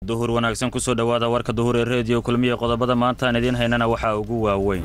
duhur wanaagsan kusoo dhowaada warka duhur ee reediyo kulmiya qodobada maanta aan idiin haynana waxaa ugu waaweyn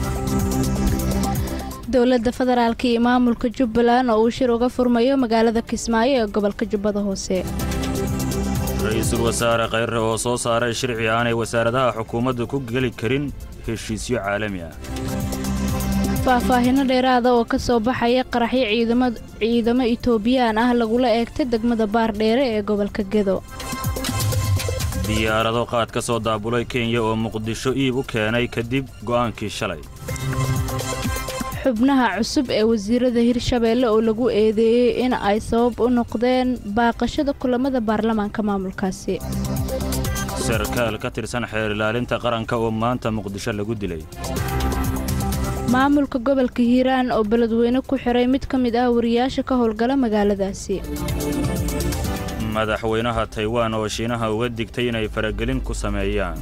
dowladda federaalka iyo maamulka jubbaland oo uu shir uga furmayo magaalada kismaayo ee gobolka jubbada hoose ra-iisul wasaare khayre oo soo saaray shirci aanay wasaaradaha xukuumaddu ku geli karin heshiisyo caalami ah faahfaahinno dheeraada oo ka soo baxaya qaraxyo ciidamo itoobiyaan ah lagula eegtay degmada baardheere ee gobolka gedo diyaarado qaad ka soo daabulay kenya oo muqdisho iib u keenay kadib go'aankii shalay xubnaha cusub ee wasiirada hirshabeelle oo lagu eedeeyey in ay sabab u noqdeen baaqashada kulamada baarlamaanka maamulkaasi sarkaal ka tirsan xeer ilaalinta qaranka oo maanta muqdisho lagu dilay maamulka gobolka hiiraan oo beledweyne ku xiray mid ka mid ah wariyaasha ka howlgala magaaladaasi madaxweynaha taywaan oo shiinaha uga digtay inay faragelin ku sameeyaan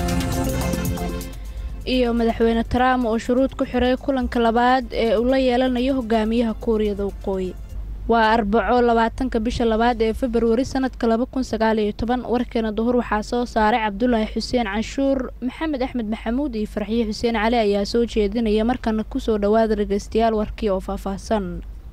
iyo madaxweyne trump oo shuruud ku xiray kulanka labaad ee uu la yeelanayo hogaamiyaha kuuriyada waqooyi waa arbaco labaatanka bisha labaad ee februari sannadka laba kun sagaaliyo toban warkeena duhur waxaa soo saaray cabdulaahi xuseen canshuur maxamed axmed maxamuud iyo farxiye xuseen cali ayaa soo jeedinaya markana kusoo dhowaada dhegaystayaal warkii oo faahfaahsan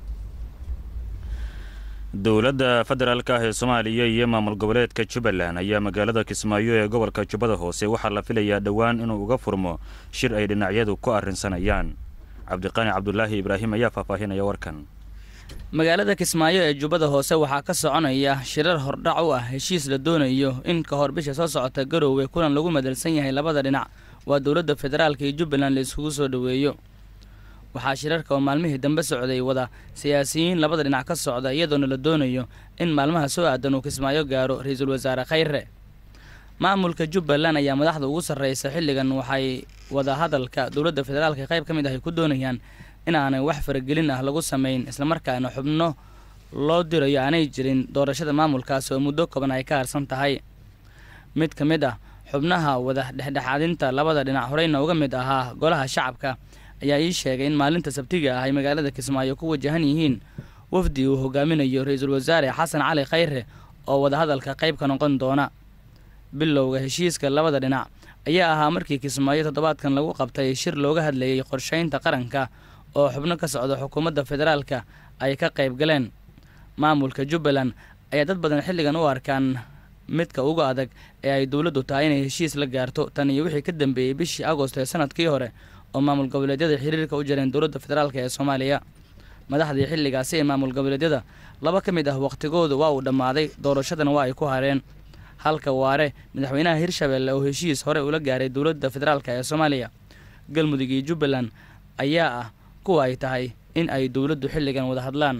dowladda federaalka ah ee soomaaliya iyo maamul goboleedka jubbaland ayaa magaalada kismaayo ee gobolka jubbada hoose waxaa la filayaa dhowaan inuu uga furmo shir ay dhinacyadu ku arrinsanayaan cabdiqani cabdulaahi ibraahim ayaa faahfaahinaya warkan magaalada kismaayo ee jubbada hoose waxaa ka soconaya shirar hordhac u ah heshiis la doonayo in ka hor bisha soo socota garoowe kulan lagu madalsan yahay labada dhinac waa dowladda federaalka iyo jubbaland la iskugu soo dhoweeyo waxaa shirarka oo maalmihii dambe socday wada siyaasiyiin labada dhinac ka socda iyadoona la doonayo in maalmaha soo aadan uu kismaayo gaaro ra-iisul wasaare khayre maamulka jubbaland ayaa madaxda ugu sarreysa xilligan waxay wada hadalka dowladda federaalka qayb ka mid ah ay ku doonayaan inaanay wax faragelin ah lagu samayn islamarkaana xubno loo dirayo aanay jirin doorashada maamulkaasi oo muddo kooban ay ka harsan tahay mid ka mid ah xubnaha wada dhexdhexaadinta labada dhinac horeyna uga mid ahaa golaha shacabka ayaa ii sheegay in maalinta sabtiga ah ay magaalada kismaayo ku wajahan yihiin wafdi uu hogaaminayo ra-iisul wasaare xasan cali khayre oo wadahadalka qayb ka noqon doona bilowga heshiiska labada dhinac ayaa ahaa markii kismaayo toddobaadkan lagu qabtay shir looga hadlayay qorshaynta qaranka oo xubno ka socda xukuumadda federaalka ay ka qayb galeen maamulka jubbaland ayaa dad badan xilligan u arkaan midka uga adag ee ay dowladdu tahay inay heshiis la gaarto tan iyo wixii ka dambeeyey bishii agost ee sanadkii hore oo maamul goboleedyada xiriirka u jareen dowladda federaalk ee soomaaliya madaxdii xilligaasi ee maamul goboleedyada laba ka mid ah wakhtigoodu waa uu dhammaaday doorashadana waa ay ku hareen halka waare madaxweynaha hirshabeelle oo heshiis hore ula gaaray dowladda federaalk ee soomaaliya galmudug iyo jubbaland ayaa ah kuwa ay tahay in ay dowladdu xilligan wada hadlaan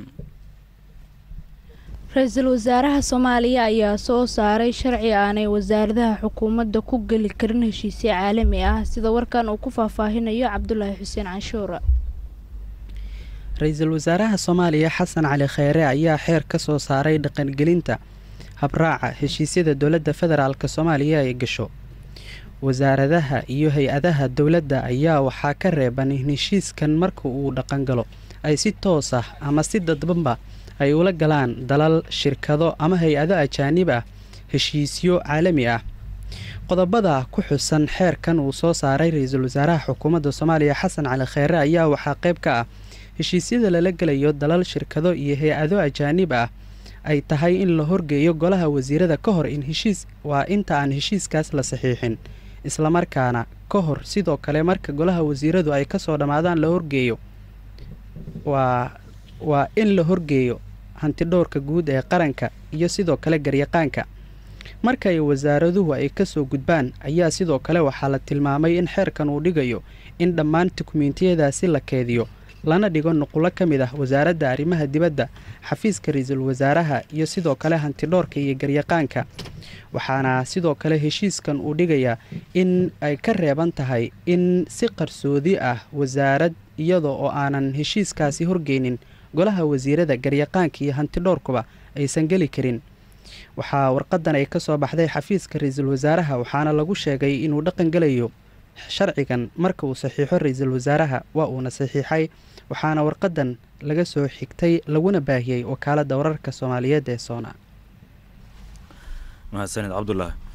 ra-iisul wasaaraha soomaaliya ayaa soo saaray sharci aanay wasaaradaha xukuumadda ku geli karin heshiisyo caalami ah sida warkan uu ku faahfaahinayo cabdulaahi xuseen canshuur ra-iisul wasaaraha soomaaliya xasan cali kheyre ayaa xeer ka soo saaray dhaqangelinta habraaca heshiisyada dowladda federaalk soomaaliya ay gasho wasaaradaha iyo hay-adaha dowladda ayaa waxaa ka reeban in heshiiskan marka uu dhaqangalo ay si toos ah ama si dadbanba ay ula galaan dalal shirkado ama hay-ado ajaanib ah heshiisyo caalami ah qodobada ku xusan xeerkan uu soo saaray ra-iisul wasaaraha xukuumadda soomaaliya xasan cali kheyre ayaa waxaa qayb ka ah heshiisyada lala gelayo dalal shirkado iyo hay-ado ajaanib ah ay tahay in la horgeeyo golaha wasiirada ka hor in heshiis waa inta aan heshiiskaas la saxiixin islamarkaana ka hor sidoo kale marka golaha wasiiradu ay kasoo dhammaadaan la horgeeyo waa waa in la horgeeyo hantidhowrka guud ee qaranka iyo sidoo kale garyaqaanka marka ay wasaaraduhu ay kasoo gudbaan ayaa sidoo kale waxaa la tilmaamay in xeerkan uu dhigayo in dhammaan dukumeentiyadaasi la keediyo lana dhigo nuqulo ka mid ah wasaaradda arrimaha dibadda xafiiska ra-iisul wasaaraha iyo sidoo kale hantidhoorka iyo garyaqaanka waxaana sidoo kale heshiiskan uu dhigayaa in ay ka reeban tahay in si qarsoodi ah wasaarad iyada oo aanan heshiiskaasi horgeynin golaha wasiirada garyaqaanka iyo hantidhoorkuba aysan geli karin waxaa warqadan ay ka soo baxday xafiiska ra-iisul wasaaraha waxaana lagu sheegay inuu dhaqan gelayo sharcigan marka uu saxiixo ra-iisul wasaaraha waa uuna saxiixay waxaana warqadan laga soo xigtay laguna baahiyey wakaaladda wararka soomaaliyeed ee soona mahadsanid cabdulaahi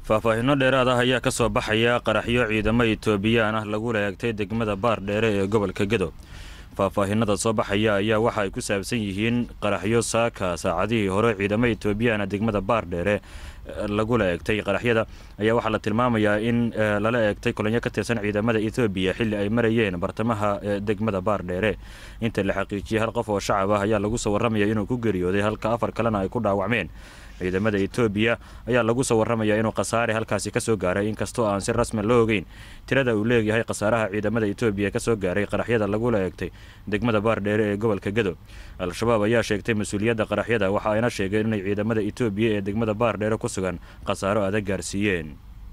faahfaahinno dheeraad ah ayaa ka soo baxaya qaraxyo ciidamo itoobiyaan ah lagu laegtay degmada baardheere ee gobolka gedo faahfaahinada soo baxaya ayaa waxa ay ku saabsan yihiin qaraxyo saaka saacadihii hore ciidamo etoobiyaana degmada baardheere lagula eegtay qaraxyada ayaa waxaa la tilmaamayaa in lala eegtay kulanyo ka tirsan ciidamada ethoobiya xilli ay marayeen bartamaha degmada baardheere inta la xaqiijiyey hal qof oo shacab ah ayaa lagu soo warramaya inuu ku geeriyooday halka afar kalena ay ku dhaawacmeen ciidamada etoobiya ayaa lagu soo warramayaa inuu khasaare halkaasi ka soo gaaray inkastoo aan si rasmi loo ogeyn tirada uu leeyahay khasaaraha ciidamada etoobiya ka soo gaaray qaraxyada lagula eegtay degmada baardheere ee gobolka gedo al-shabaab ayaa sheegtay mas-uuliyadda qaraxyada waxa ayna sheegeen inay ciidamada etoobiya ee degmada baardheere ku sugan khasaaro adag gaarsiiyeen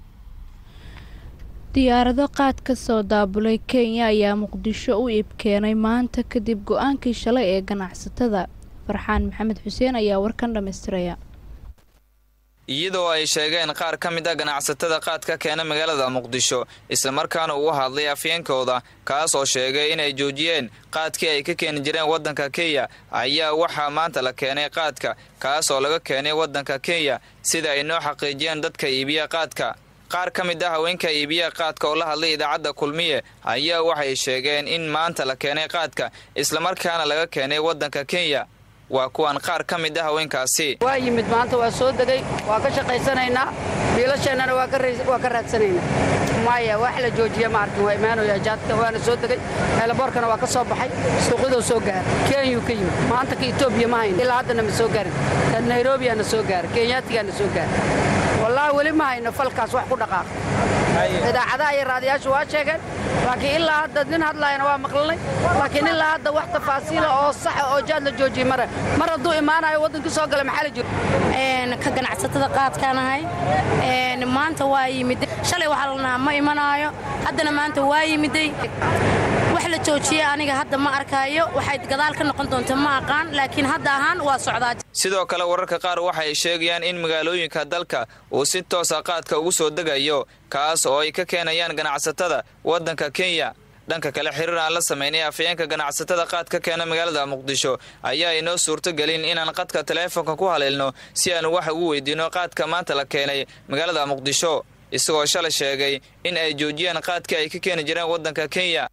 diyaarado qaad ka soo daabulay kenya ayaa muqdisho u iib keenay maanta kadib go-aankii shalay ee ganacsatada farxaan maxamed xuseen ayaa warkan dhammaystiraya iyadoo ay sheegeen qaar ka mid a ganacsatada qaadka keena magaalada muqdisho islamarkaana uu hadlay afyeenkooda kaas oo sheegay inay joojiyeen qaadkii ay ka keeni jireen waddanka kenya ayaa waxaa maanta la keenay qaadka kaas oo laga keenay waddanka kenya sida ay noo xaqiijiyeen dadka iibiya qaadka qaar ka mid ah haweenka iibiya qaadka oo la hadlay idaacadda kulmiye ayaa waxay sheegeen in maanta la keenay qaadka islamarkaana laga keenay waddanka kenya waa kuwan qaar ka mid ah haweenkaasi waa yimid maanta waa soo degay waa ka shaqaysanaynaa biilasheennana waa ka raadsanaynaa maya wax la joojiya ma arkin waa imaanaya jaadka waana soo degay eelaboorkana waa ka soo baxay suuqyadoo soo gaara kenyuu ka yimid maanta ka etoobiya ma hayno ilaa haddana ma soo gaarin ka nairobiyaana soo gaara kenyaatigaana soo gaara wallaahi weli ma hayno falkaas wax ku dhaqaaqa idaacadaha iyo raadiyaashu waa sheegeen laakiin ilaa hadda nin hadlaayana waa maqlanay laakiin ilaa hadda wax tafaasiila oo saxa oo jaad la joojiyey mare mar hadduu imaanayo waddankii soo gala maxaa la jiro ka ganacsatada qaadkaanahay maanta waa yimid shalay waxaa lanahaa ma imanaayo haddana maanta waa yimiday wax la joojiyey aniga hadda ma arkaayo waxay gadaal ka noqon doonta ma aqaan laakiin hadda ahaan waa socdaa sidoo kale wararka qaar waxay sheegayaan in magaalooyinka dalka uu si toosa qaadka ugu soo degayo kaas oo ay ka keenayaan ganacsatada waddanka kenya dhanka kale xiriir aan la samaynay afayeenka ganacsatada qaad ka keena magaalada muqdisho ayaa inoo suurtogelin inaan qadka taleefonka ku haleelno si aan wax ugu weydiino qaadka maanta la keenay magaalada muqdisho isagoo shalay sheegay in ay joojiyeen qaadkii ay ka keeni jireen waddanka kenya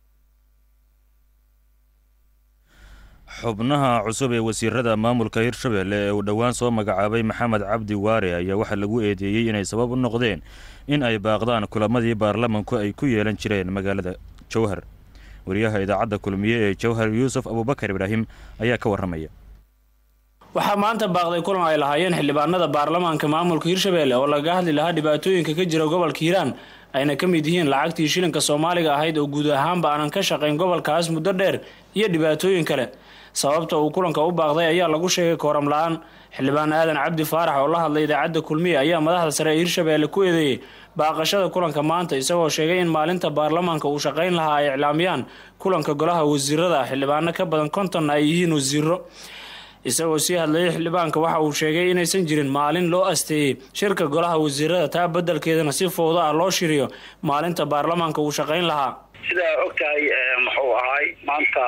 xubnaha cusub ee wasiirada maamulka hirshabelle ee uu dhowaan soo magacaabay maxamed cabdi waare ayaa waxaa lagu eedeeyey inay sabab u noqdeen in ay baaqdaan kulamadii baarlamanku ay ku yeelan jireen magaalada jowhar wariyaha idaacadda kulmiye ee jowhar yuusuf abuubakar ibraahim ayaa ka warramaya waxaa maanta baaqday kulan ay lahaayeen xildhibaanada baarlamaanka maamulka hirshabelle oo laga hadli lahaa dhibaatooyinka ka jira gobolka hiiraan ayna ka mid yihiin lacagtii shilinka soomaaliga ahayd oo guud ahaanba aanan ka shaqayn gobolkaas muddo dheer iyo dhibaatooyin kale sababta uu kulanka u baaqday ayaa lagu sheegay kooram la-aan xildhibaan aadan cabdi faarax oo la hadlay idaacadda kulmiye ayaa madaxda sare ee hirshabelle ku eedeeyey baaqashada kulanka maanta isagoo sheegay in maalinta baarlamaanka uu shaqayn lahaa ay iclaamiyaan kulanka golaha wasiirada xildhibaano ka badan kontonna ay yihiin wasiiro isagoo sii hadlayay xildhibaanka waxa uu sheegay inaysan jirin maalin loo asteeyey shirka golaha wasiirada taa beddelkeedana si fowdo ah loo shiriyo maalinta baarlamaanka uu shaqayn lahaa sidaa ogtahay muxuu ahaay maanta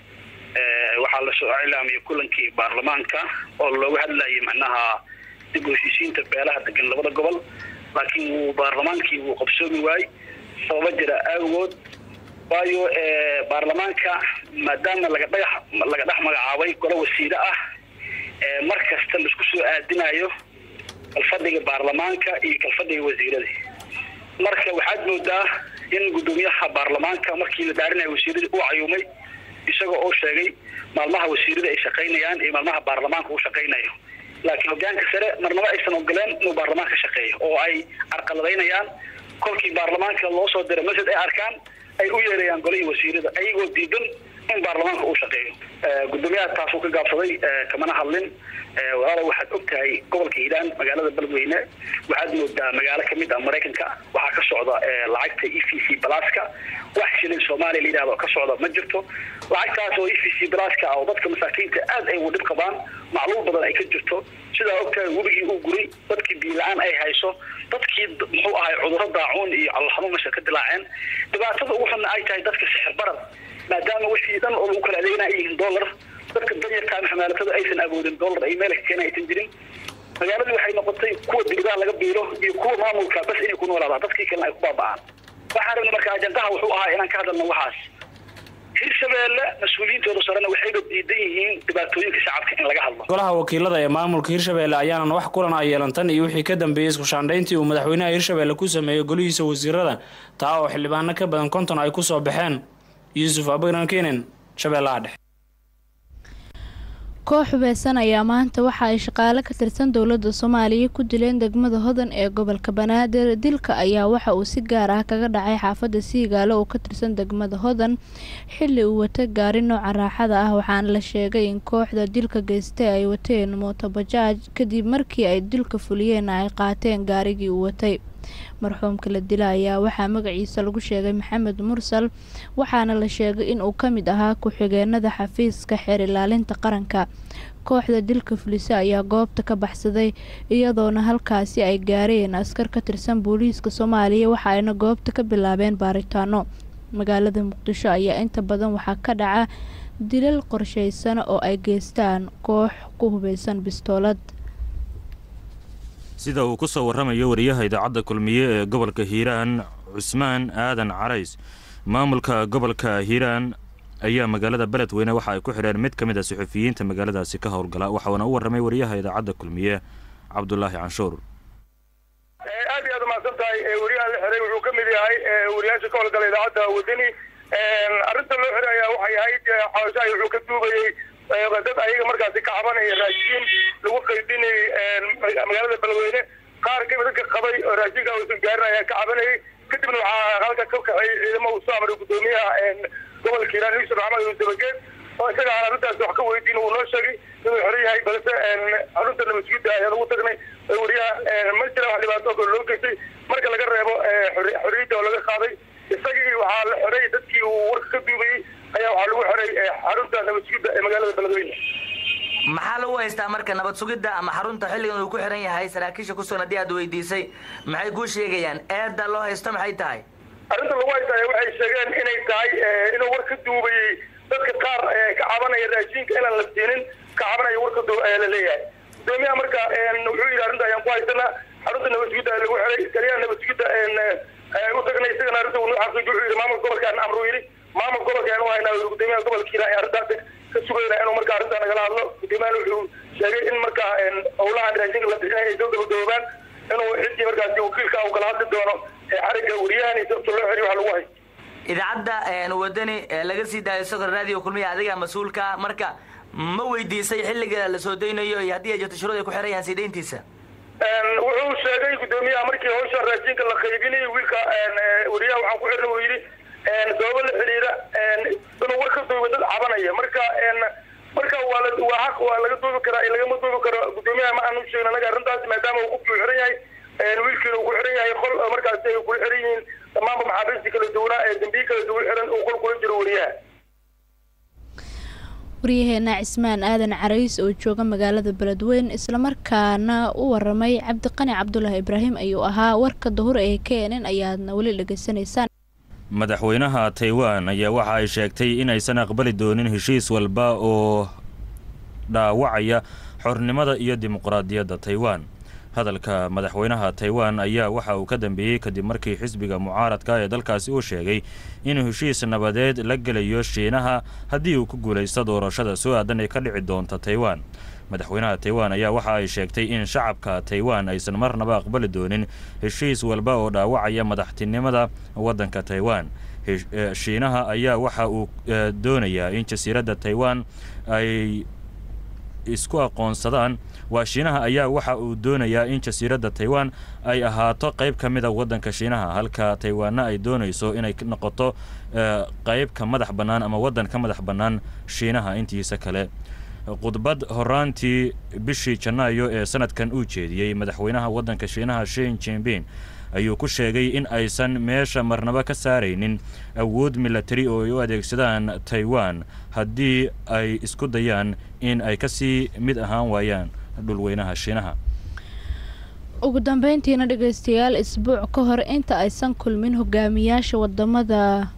waxaa lasoo iclaamiyay kulankii baarlamaanka oo looga hadlayay macnaha dib u heshiisiinta beelaha degan labada gobol laakiin wuu baarlamaankii wuu qabsoomi waayey sababa jira aagood waayo baarlamaanka maadaama laga dhagax laga dhex magacaabay golo wasiire ah mar kasta laisku soo aadinayo kalfadhiga baarlamaanka iyo kalfadhiga wasiirada marka waxaad moodaa in guddoomiyaha baarlamaanka markii la dhaarinayo wasiiradii uu cayuumay isagoo oo sheegay maalmaha wasiirada ay shaqaynayaan iyo maalmaha baarlamaanka uu shaqaynayo laakiin hogaanka sare marnaba aysan ogoleen inuu baarlamaanka shaqeeyo oo ay carqaladaynayaan kolkii baarlamaanka loo soo diray masjid ay arkaan ay u yeerayaan golihii wasiirada ayagoo diidan in baarlamaanka uu shaqeeyo guddoomiyaha taasuu ka gaabsaday kamana hadlin walaalo waxaad og tahay gobolka hiiraan magaalada beledweyne waxaad moodaa magaalo kamid ah maraykanka waxaa ka socda lacagta e v c balaska wax shilin soomaaliya la yidhahdo ka socda ma jirto lacagtaas oo e v c balaska ah oo dadka masaakiinta aad ay ugu dhib qabaan macluul badan ay ka jirto sidaa og tahay webigii uu guray dadkii biila-aan ay hayso dadkii muxuu ahay cudurro daacuun iyo calolxanuun meesha ka dilaaceen dhibaatada ugu xunna ay tahay dadka sixir barar maadaama wixii dhan oo lagu kala adeegana ay yihiin dollar dadka danyarkaa maxamaalatada aysan awoodin dollar ay meel ka keena aysan jirin magaaladii waxay noqotay kuwa dibadaha laga biilo iyo kuwa maamulka bas inay ku noolaadaan dadkii kalena ay ku baaba'aan waxaan rabnay marka ajandaha wuxuu ahaa inaan ka hadalno waxaas hirshabeelle mas-uuliyiintooda sarena waxayba diidan yihiin dhibaatooyinka shacabka in laga hadlo golaha wakiilada ee maamulka hirshabeelle ayaanan wax kulan a yeelan tan iyo wixii ka dambeeyey iskushaandhayntii uu madaxweynaha hirshabeelle ku sameeyey golihiisa wasiirada taa oo xildhibaano ka badan konton ay ku soo baxeen yuusuf abagnan kenen shabeellaha dhexe koox hubeysan ayaa maanta waxa ay shaqaale ka tirsan dowladda soomaaliya ku dileen degmada hodan ee gobolka banaadir dilka ayaa waxa uu si gaar ah kaga dhacay xaafadda siigaalo oo ka tirsan degmada hodan xilli uu wata gaari nooca raaxada ah waxaana la sheegay in kooxda dilka geystay ay wateen mootobajaaj kadib markii ay dilka fuliyeen ay qaateen gaarigii uu watay marxuumka la dila ayaa waxaa magaciisa lagu sheegay maxamed mursal waxaana la sheegay in uu ka mid ahaa ku-xigeenada xafiiska xeer ilaalinta qaranka kooxda dilka fulisa ayaa goobta ka baxsaday iyadoona halkaasi ay gaareen askar ka tirsan booliiska soomaaliya waxa ayna goobta ka bilaabeen baaritaano magaalada muqdisho ayaa inta badan waxaa ka dhaca dilal qorsheysan oo ay geystaan koox ku hubeysan bistoolad sida uu ku soo warramayo wariyaha idaacadda kulmiye ee gobolka hiiraan cusmaan aadan carays maamulka gobolka hiiraan ayaa magaalada beledweyne waxa ay ku xidheen mid ka mid a suxufiyiinta magaaladaasi ka howlgala waxauna u warramay wariyaha idaacadda kulmiye cabdulaahi canshuur aad iyo aad umahadsan tahay wariyaha la xiray wuxuu ka mid yahay wariyaasha ka howlgala idaacadda wadani arrinta loo xiray ayaa waxay ahayd xabashahay wuxuu ka duubayey dad ayaga markaasi ka cabanaya raashiin lagu qaybinayay magaalada beledweyne qaar kamid dadka qabay oo raashinka uusan gaarin ayaa ka cabanayay kadibna waxaa halka ka kaxeeyey ciidamo uu soo amray gudoomiyaha gobolka hiiraan yusuf maxamed uu dabageed oo isaga aan arrintaas wax ka weydiin uu noo sheegay inuu xiran yahay balse xarunta nabadgudda ayaan ugu tagnay wariyaha ma jira wax dhibaato kale loo geystay marka laga reebo xorriyadda oo laga qaaday isagii waxaa la xiray dadkii uu warka ka duubayey ayaa waxaa lagu xiray xarunta nabadgudda ee magaalada beledweyne maxaa lagu haystaa marka nabad sugidda ama xarunta xilligan uu ku xiran yahay saraakiisha ku sugan haddii aad weydiisay maxay kuu sheegayaan eedda loo haysto maxay tahay arrinta lagu haystaya waxay sheegeen inay tahay inuu war ka duubayey dadka qaar ka cabanaya raashinka inaan la siinin ka cabanaya warka la leeyahay gudoomiyaha marka wuxuu yidhi arrinta ayaan ku haysanaa xarunta nabadgudda lagu xiray kaliyaha nabadgudda u tagnay isagana arrinta uu noo xaqiijiy wuxuu yidhi maamulka gobolkaan amruu yidhi maamulka gobolka ayaan u haynaa gudoomiyaha gobolka hiiraan arrintaasi ka sugayna inuu marka arrintaa nagala hadlo gudoomiyahan wuxuu sheegay in marka howlahan raashinka la bixinaya ay soo gabagaboobaan inuu ciddii markaasi wakiilka uu kala hadli doono xarigga wariyahan iyo sababta loo xiriy wax lagu haysto idaacadda wadani laga sii daayo sokor radio kulmiya adiga mas-uulka marka ma weydiisay xilliga la soo daynayo iyo haddii ay jirto shuruud ay ku xiran yahaan sii dayntiisa wuxuu sheegay gudoomiyaha markii hawsha raashinka la qaybinayay wiilka wariyaha waxaan ku xirna uu yidhi sababo la xiriira inuu war ka duuba dad cabanaya marka marka waa la waa xaq waa laga duubi karaa lagama duubi karo gudoomiyaha ma aanu sheegin anaga arrintaas maadaama uu qofkii xiran yahay wiilkiina uu ku xiran yahay qol markaasi ay kula xiran yihiin dhammaanba maxaabiistii kala duwanaa ee dambiyi kala duwan xiran uu qol kula jiro wariyaha waryaheena cismaan aadan carays oo jooga magaalada beledweyn islamarkaana u waramay cabdiqani cabdulaahi ibraahim ayuu ahaa warka dahur ee keenan ayaadna weli dhegaysanaysaan madaxweynaha taiwan ayaa waxa ay sheegtay inaysan aqbali doonin heshiis walba oo dhaawacaya xornimada iyo dimuqraadiyadda taiwan hadalka madaxweynaha taiwan ayaa waxa uu ka dambeeyey kadib markii xisbiga mucaaradka ee dalkaasi uu sheegay inuu heshiis nabadeed la gelayo shiinaha haddii uu ku guulaysto doorashada soo aadan ee ka dhici doonta taiwan madaxweynaha taiwan ayaa waxa ay sheegtay in shacabka taiwan aysan marnaba aqbali doonin heshiis walba oo dhaawacaya madaxtinimada waddanka taiwan shiinaha ayaa waxa uu doonayaa in jasiiradda taiwan ay isku aqoonsadaan waa shiinaha ayaa waxa uu doonayaa in jasiiradda taiwan ay ahaato qayb ka mid a waddanka shiinaha halka taiwanna ay doonayso inay noqoto qayb ka madax bannaan ama waddan ka madax bannaan shiinaha intiisa kale khudbad horaantii bishii janaayo ee sanadkan uu jeediyey madaxweynaha waddanka shiinaha shin jinbin ayuu ku sheegay in aysan meesha marnaba ka saaraynin awood milatari oo ay u adeegsadaan taiwan haddii ay isku dayaan in ay kasii mid ahaan waayaan dhulweynaha shiinaha ugu dambeyntiina dhegeystayaal isbuuc ka hor inta aysan kulmin hogaamiyaasha wadamada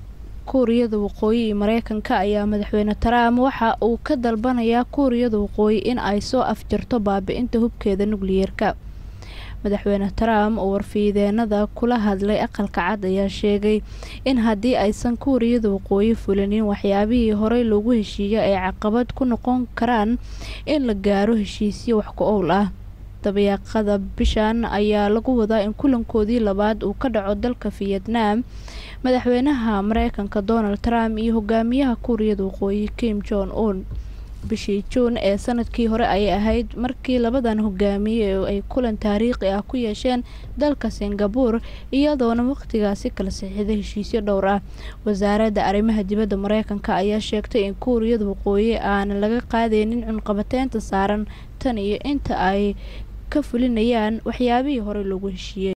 kuuriyada waqooyi iyo mareykanka ayaa madaxweyne trump waxa uu ka dalbanayaa kuuriyada waqooyi in ay soo afjarto baabi-inta hubkeeda nukliyeerka madaxweyne trump oo warfiideenada kula hadlay aqalka cad ayaa sheegay in haddii aysan kuuriyada waqooyi fulinin waxyaabihii horey loogu heshiiyay ay caqabad ku noqon karaan in la gaaro heshiisyo wax ku owl ah dabayaaqada bishan ayaa lagu wadaa in kulankoodii labaad uu ka dhaco dalka vietnam madaxweynaha mareykanka donald trump iyo hogaamiyaha kuuriyada waqooyi kim jong un bishii juun ee sanadkii hore ayay ahayd markii labadan hogaamiye ay kulan taariikhi ah ku yeesheen dalka singabore iyadoona waqtigaasi kala saxiixday heshiisyo dhowr ah wasaaradda arrimaha dibadda mareykanka ayaa sheegtay in kuuriyada waqooyi aanan laga qaadeynin cunqabateynta saaran tan iyo inta ay ka fulinayaan waxyaabihii hore loogu heshiiyey